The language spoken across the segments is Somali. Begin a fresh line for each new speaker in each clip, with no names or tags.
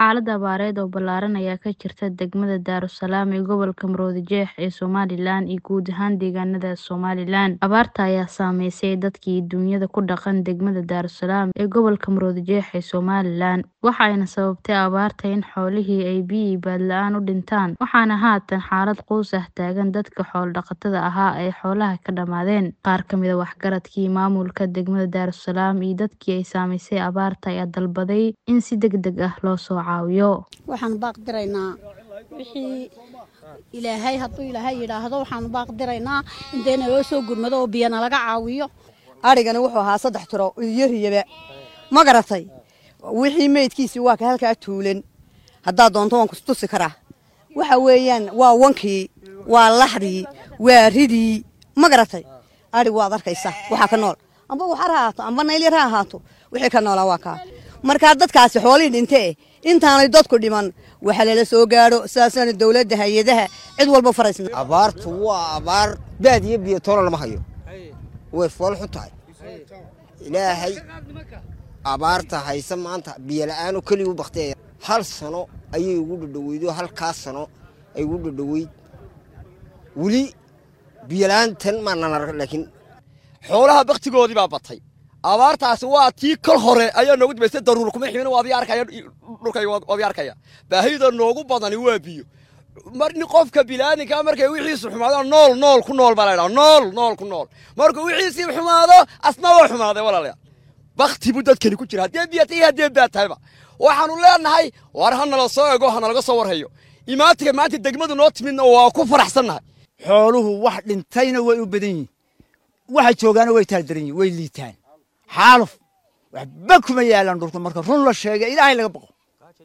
Xaalad abaareed oo ballaaran ayaa ka jirta degmada Daarusalaam ee gobolka Maroodijeex ee Somalilan iyo guud ahaan deegaanada Somalilan. Abaarta ayaa saameysay dadkii duunyada ku dhaqan degmada Daarusalaam ee gobolka Maroodijeex ee Somalilan, waxayna sababtay abaarta in xoolihii ay biyo iyo baad la'aan u dhintaan, waxaana haatan xaalad quus ah taagan dadka xoolo-dhaqatada ahaa ee xoolaha ka dhammaadeen. Qaar ka mid ah waxgaradkii maamulka degmada Daarusalaam iyo dadkii ay saameysay abaarta ayaa dalbaday in si degdeg ah loo soo caawiyo.
waxaan baaq diraynaa wixii ilaahay hadduu ilaahay yidhaahdo waxaan baaq diraynaa in dee naloo soo gurmado oo biyo nalaga caawiyo
adhigani wuxuu ahaa saddex tiro iyo riyaba ma garatay wixii meydkiisii waa ka halkaa tuulan haddaad doonto waan kustusi karaa waxa weeyaan waa wankii waa laxdii waa ridii ma garatay adhig waad arkaysaa waxaa ka nool amba waxar ha ahaato amba naylyar ha ahaato wixii ka noolaa waa kaa markaa dadkaasi xoolihii dhintee intaanay dadku dhiman waxa lala soo gaadho sidaasana dowladda hay-adaha cid walba faraysna
abaartu waa abaar baad iyo biyo toona lama hayo way fool xun tahay ilaahay abaarta hayse maanta biyo la-aan oo keliya u bakteeya hal sano ayay ugu dhadhoweyd oo halkaas sano ay ugu dhadhoweyd weli biyo la-aantan maanan arag laakiin
xoolaha baktigoodii baa batay abaartaasi waa tii kol hore ayaa noogu dambaystay daruur kuma ximin waadii arkaya dhulkayga waadii arkaya baahida noogu badani waa biyo mar nin qofka bilaaninka markay wixiisu xumaado nool nool ku nool baa la ydhaha nool nool ku nool markuu wixiisii xumaado asna waa xumaaday walaalayaal bakti buu dadkani ku jira haddee biyo tahay haddee baad tahayba waxaanu leenahay war ha nala soo ego ha nalaga soo warhayo imaantiga maanta degmadu noo timidna waa ku faraxsannahay
xooluhu wax dhintayna way u badan yihin waxa joogaana way taaldaran yihin way liitaan xaaluf waxba kuma yaalaan dhulka marka run la sheega ilaahay laga baqo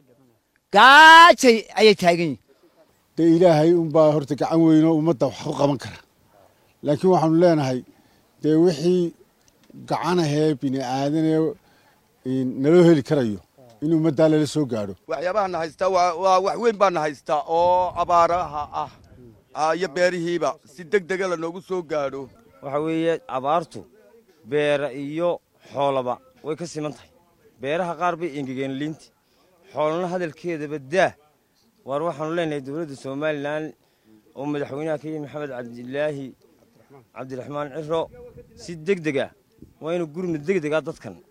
gaajay ayay taagan yihin
dee ilaahay unbaa horta gacan weynoo ummadda wax ku qaban kara laakiin waxaanu leenahay dee wixii gacanahee bini aadanee naloo heli karayo in ummaddaa lala soo gaadho
waxyaabaha na haystaa waa wax weyn baa na haystaa oo abaaraha ah iyo beerihiiba si deg dega lanoogu soo gaadho
waxa weeye abaartu beera iyo xoolaba way ka siman tahay beeraha qaar bay engegeen liinti xoolana hadalkeedaba daa waar waxaanu leenahay dowladda somalilan oo madaxweynaha ka yihi maxamed cabdilaahi cabdiraxmaan ciro si deg deg ah waa inuu gurmud deg dega dadkan